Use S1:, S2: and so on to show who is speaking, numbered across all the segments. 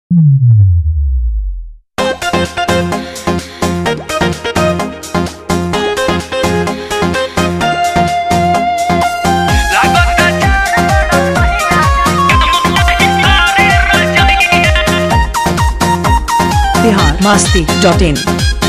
S1: Bihar Masti dot in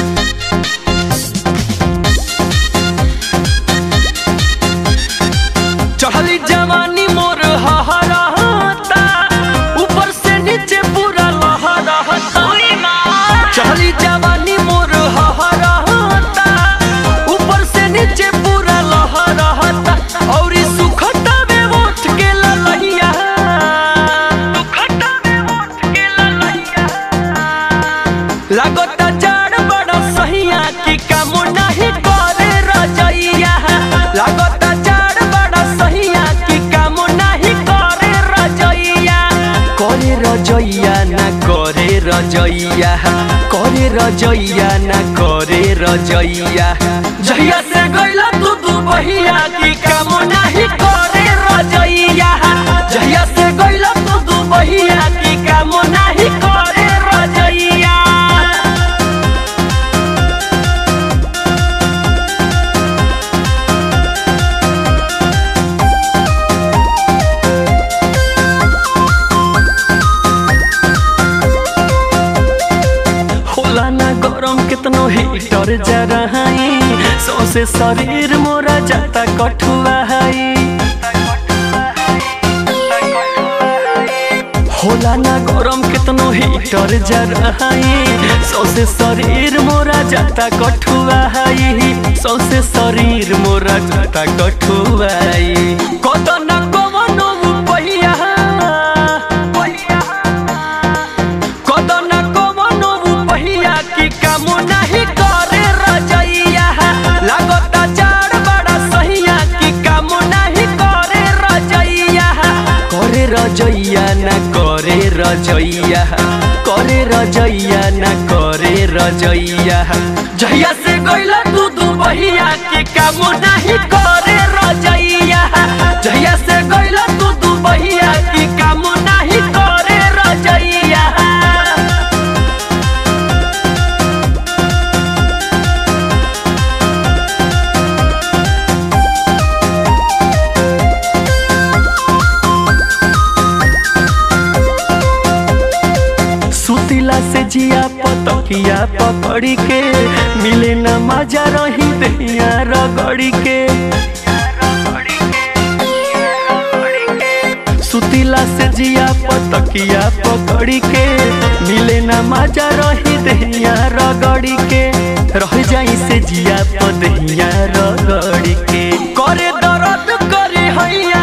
S2: चढ़ली जवानी मोर हहराता ऊपर से नीचे पूरा लहराता चढ़ली जवानी मोर हहराता ऊपर से नीचे पूरा लहराता और ई सुखता में उठ के ललहिया सुखता में उठ के ललहिया लागता जाड़ बड़ा सहिया की काम नहीं करे रजैया लागता जाड़ बड़ा सहिया की काम नहीं करे रजैया करे रजैया ना करे रजैया करे रजैया ना करे रजैया जहिया से गइला तू दू बहिया की काम नहीं करे रजैया जहिया से गइला तू दू बहिया की काम नहीं करे रजैया होला ना गरम कितनो हीटर जराई सौसे शरीर मोरा जाता कठुआ होला ना गरम कितनो हीटर जराई सौसे शरीर मोरा जाता कठुआ सौसे शरीर मोरा जाता कठुआई कत ना कवनो पहिया कदन कवनो पहिया की काम नहीं करे रजैया लागता चार बड़ा सहिया की काम नहीं करे रजैया करे रजैया ना करे रजैया करे रजैया ना करे रजैया जहिया से गइला तू दू बहिया की काम नहीं करे रजैया जहिया से गइला तू दू बहिया की काम नहीं करे रजैया सुतिला से जिया पतकिया पकड़ी के मिले न मजा रही दैया रगड़ी के सुतिला से जिया पतकिया पकड़ी के मिले न मजा रही दैया रगड़ी के रह जाई से जिया पदहिया रगड़ी के करे दर्द करे हैया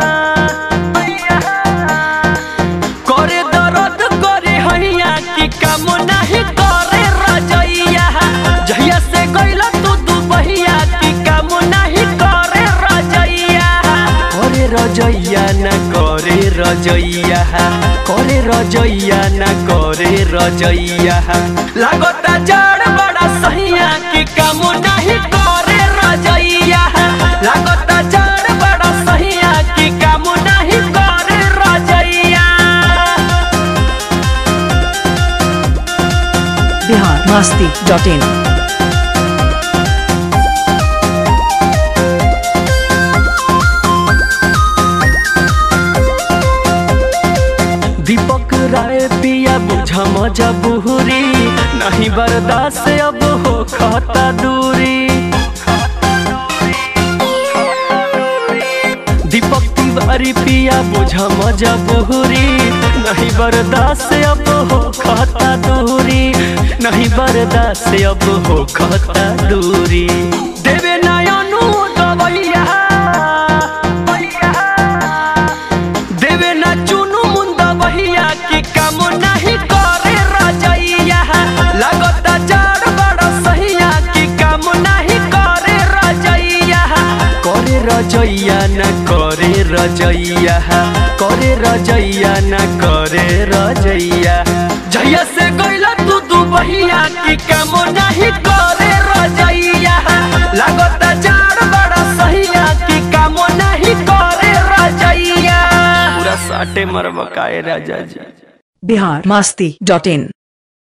S2: करे दर्द करे हैया की काम नहीं करे रजैया जहिया से गइला तू दू बहिया की काम नहीं करे रजैया करे रजैया ना करे रजैया करे रजैया ना करे रजैया लागता जड़ बड़ा सहिया की काम नहीं करे रजैया लागता जड़ बड़ा सहिया की काम नहीं करे रजैया
S1: बिहार मस्ती डॉट इन
S2: दीपक राय पिया बुझा मजा बुहरी नहीं बर्दाश्त अब हो खाता दूरी दीपक तिवारी पिया बुझा मजा बुहरी नहीं बर्दाश्त अब हो खाता दूरी नहीं बर्दाश्त अब हो खाता दूरी देवे नयनु दवैया देवे ना चुनु मुंदा बहिया की काम नहीं करे रजैया लगता जाड़ बड़ा सहिया की काम नहीं करे रजैया करे रजैया ना करे रजैया करे रजैया ना करे रजैया जहिया से गइला तू दू बहिया की काम नहीं करे रजैया लगता जाड़ बड़ा सहिया की काम नहीं करे रजैया पूरा साटे मरबकाए राजा जी
S1: बिहार मास्ती डॉट इन